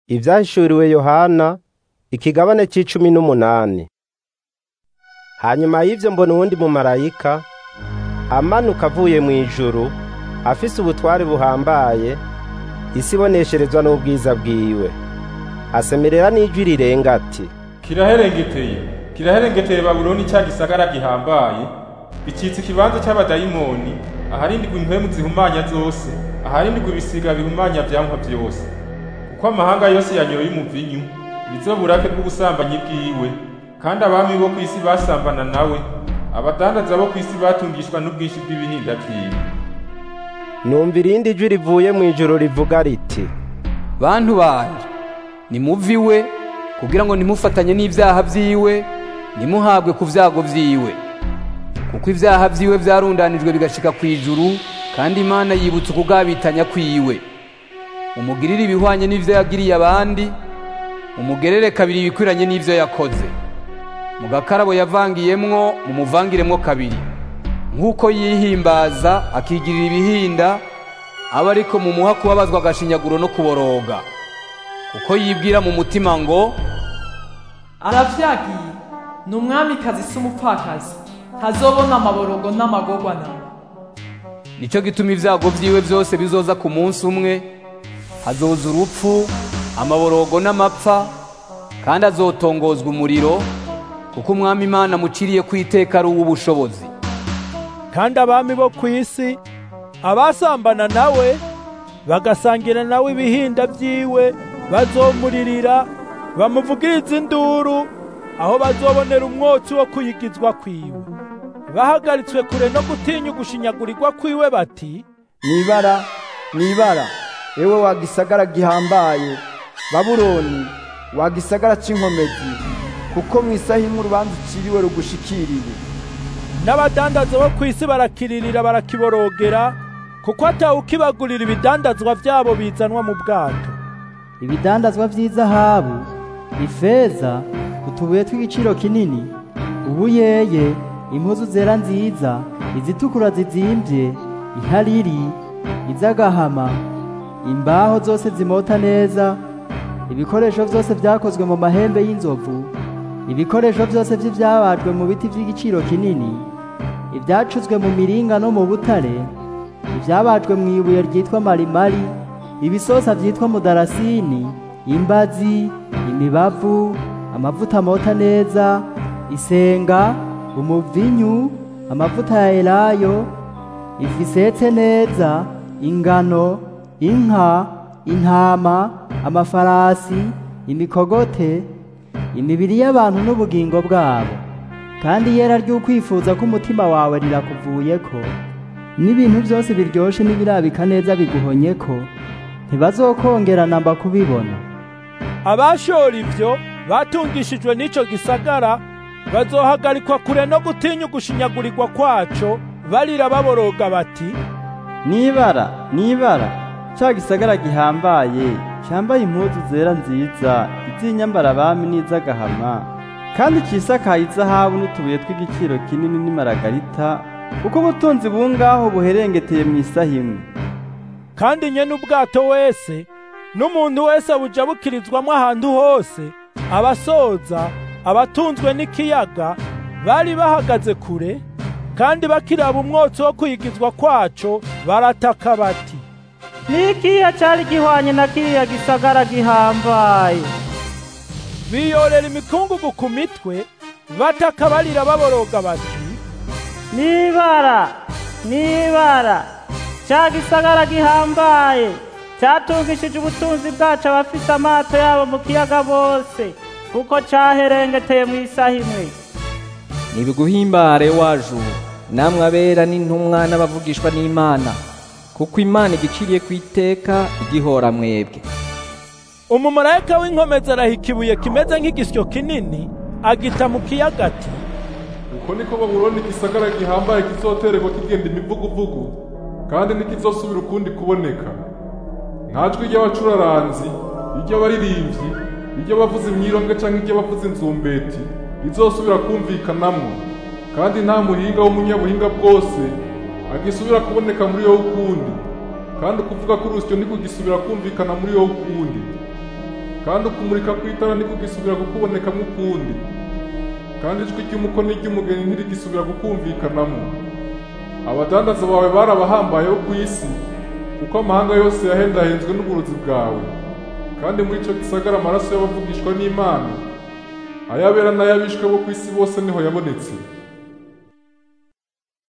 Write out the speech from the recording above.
Ivyahishuriwe Yohana ikigabane c'icumi n'umunani. Hanyuma y'ivyo mbona uwundi mumarayika amanuka avuye mw'ijuru afise ubutware buhambaye, isi ibonesherezwa n'ubwiza bwiwe. Asemerera n'ijwi rirenga ati, Kiraherengeteye, kiraherengeteye Babuloni ca gisagara gihambaye, bicitse ikibanza c'abadayimoni, aharindigwa impwemu zihumanya zose, aharindigwa ibisiga bihumanya vyankwa vyose. Kuko amahanga yose yanyoye umuvinyu, nizo burake bw'ubusambanyi bwiwe, kandi abami bo kw'isi basambana nawe, abadandaza bo kw'isi batungishwa n'ubwinshi bw'ibihinda vyiwe. numva irindi jwi rivuye mw'ijuru rivuga riti, bantu banje nimuve iwe kugira ngo ntimufatanye n'ivyaha vyiwe ntimuhabwe ku vyago vyiwe kuko ivyaha vyiwe vyarundanijwe bigashika kw'ijuru kandi imana yibutsa ukugabitanya kwiwe umugirire ibihwanye n'ivyo yagiriye abandi umugerere kabiri ibikwiranye n'ivyo yakoze mu gakarabo yavangiyemwo mumuvangiremwo kabiri nk'uko yihimbaza akigirira ibihinda aba ariko mumuha kubabazwa agashinyaguro no kuboroga kuko yibwira mu mutima ngo aravyagiye ni umwamikazi si umupfakazi ntazobona amaborogo n'amagorwa nawe nico gituma ivyago vyiwe vyose bizoza ku munsi umwe hazoza urupfu amaborogo n'amapfa kandi azotongozwa umuriro kuko umwami imana amuciriye ku iteka ari uw'ubushobozi kandi abami bo ku isi abasambana nawe bagasangira nawe ibihinda vyiwe bazomuririra bamuvugiriza induru aho bazobonera umwotsi wo kuyigizwa kwiwe bahagaritswe kure no gutinya ugushinyagurirwa kwiwe bati nibara nibara ewe wa gisagara gihambaye babuloni wa gisagara c'inkomezi kuko mu isaha imwe urubanza uciriwe rugushikiriwe n'abadandaza bo ku isi barakiririra barakiborogera kuko atawukibagurira ibidandazwa vyabo bizanwa mu bwato ibidandazwa vy'izahabu ifeza utubuye tw'igiciro kinini ubuyeye impuzu zera nziza izitukura zizimvye ihariri iz'agahama imbaho zose zimota neza ibikoresho vyose vyakozwe mu mahembe y'inzovu ibikoresho vyose vy'ivyabajwe mu biti vy'igiciro kinini ivyacuzwe mu miringa no mu butare ivyabajwe mu ibuye ryitwa marimari ibisosa vyitwa mudarasini imbazi imibavu amavuta amota neza isenga umuvinyu amavuta ya elayo ifu isetse neza ingano inka intama amafarasi imikogote imibiri y'abantu n'ubugingo bwabo kandi yera ry'ukwifuza ko umutima wawe rirakuvuyeko n'ibintu byose biryoshe n'ibirabika neza biguhonyeko ntibazokongera namba kubibona abashora ivyo batungishijwe n'ico gisagara bazohagarikwa kure no gutinya ugushinyagurirwa kwaco barira baboroga bati nibara nibara ca gisagara gihambaye cambaye impuzu zera nziza iz'inyambara abami n'iz'agahama kandi cisakaye izahabu n'utubuye tw'igiciro kinini n'imaragarita kuko ubutunzi bungaho buherengeteye mu isaha imwe kandi nyene ubwato wese n'umuntu wese buja bukirizwamwo ahantu hose abasoza abatunzwe n'ikiyaga bari bahagaze kure kandi bakiraba umwotsi wo kwigizwa kwaco barataka bati n'ikiya cari gihwanye na kiriya gisagara gihambaye biyorera imikungugu ku mitwe bataka barira baboroga bati nibara nibara ca gisagara gihambaye catungishije ubutunzi bwacu abafise amato yabo mu kiyaga bose kuko caherengeteye mu isaha imwe nibiguhimbare wajuru namwe abera n'intumwa n'abavugishwa n'imana kuko imana igiciriye ku iteka igihora mwebwe umumarayika w'inkomezi arahika ibuye kimeze nk'igisyo kinini agita mu kiyaga ati uko niko babuloni igisagara gihambaye kizotererwa kigenda imivuguvugu kandi ntikizosubira ukundi kuboneka nta jwi ry'abacuraranzi iry'abaririmbyi iry'abavuza imyironge canke iry'abavuza inzumbeti rizosubira kumvikanamwo kandi nta muhinga w'umunyabuhinga bwose agisubira kuboneka muri yo ukundi kandi ukuvuga ko urusyo ntikugisubira kumvikana muri yo ukundi kandi ukumurika kw'itara ntikugisubira kukubonekamo ukundi kandi ijwi ry'umuko n'iry'umugeni ntirigisubira kukumvikanamo abadandaza bawe barabahambayeho ku isi kuko amahanga yose yahendahenzwe n'uburozi bwawe kandi muri icyo gisagara amaraso y'abavugishwa n'imana ayabera n'ayabishwe bo ku isi bose niho yabonetse